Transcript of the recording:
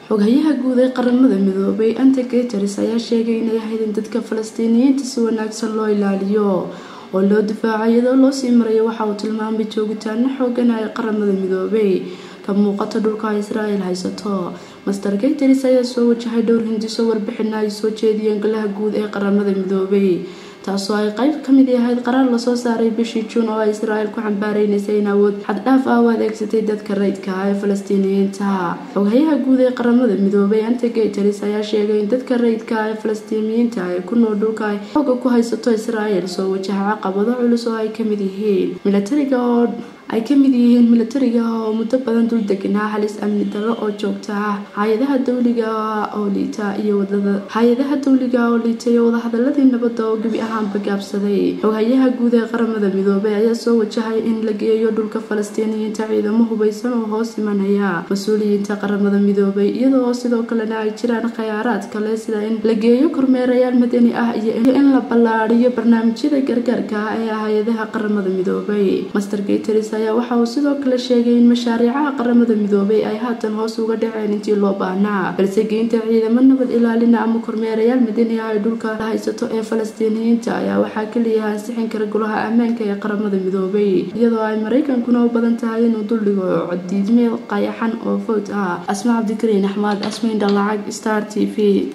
xoghayaha guud ee qaramada midoobay ante guteres ayaa sheegay inay ahayd in dadka falastiiniyiinta si wanaagsan loo ilaaliyo oo loo difaaco iyadoo loo sii maraya waxa uu tilmaamay joogitaano xoogan ay qaramada midoobay ka muuqato dhulka israel haysato master guteres ayaa soo wajahay dhowr hindiso warbixina ay soo jeediyeen golaha guud ee qaramada midoobay taasoo ay qayb ka mid ahayd qaraar lasoo saaray bishii juun oo ay israel ku xambaareynaysay in awood xaddhaaf ah u adeegsatay dadka rayidka ah ee falastiiniyiinta xoghayaha guud ee qaramada midoobay ante guteres ayaa sheegay in dadka rayidka ah ee falastiiniyiinta ee ku nool dhulka ay xooga ku haysato israel soo wajaha caqabado culus oo ay kamid yihiin milatariga oo ay ka mid yihiin milatariga oo muddo badan dul deganaa halis amni darro oo joogta ah hay-adaha dowliga oo liita iyo wadada hay-adaha dowliga oo liita iyo wadahadaladii nabadda oo gebi ahaanba gaabsaday xoghayaha guud ee qaramada midoobay ayaa soo wajahay in la geeyo dhulka falastiiniyiinta ciidamo hubaysan oo hoos imanaya mas-uuliyiinta qaramada midoobay iyadoo sidoo kalena ay jiraan khayaaraad kale sida in la geeyo kormeerayaal madani ah iyo in la ballaadhiyo barnaamijyada gargaarka ah ee hay-adaha qaramada midoobay master gateris ayaa waxa uu sidoo kale sheegay in mashaariicaha qaramada midoobay ay haatan hoos uga dhaceen intii loo baahnaa balse geynta ciidamo nabad ilaalina ama kormeerayaal madani ah ay dhulka la haysato ee falastiiniyiinta ayaa waxaa keliya ansixin kara golaha ammaanka ee qaramada midoobay iyadoo ay maraykankuna u badan tahay inuu duldhigo codiidmeel qayaxan oo fowd ah asma cabdikariin axmed asmayn dhalacag star t v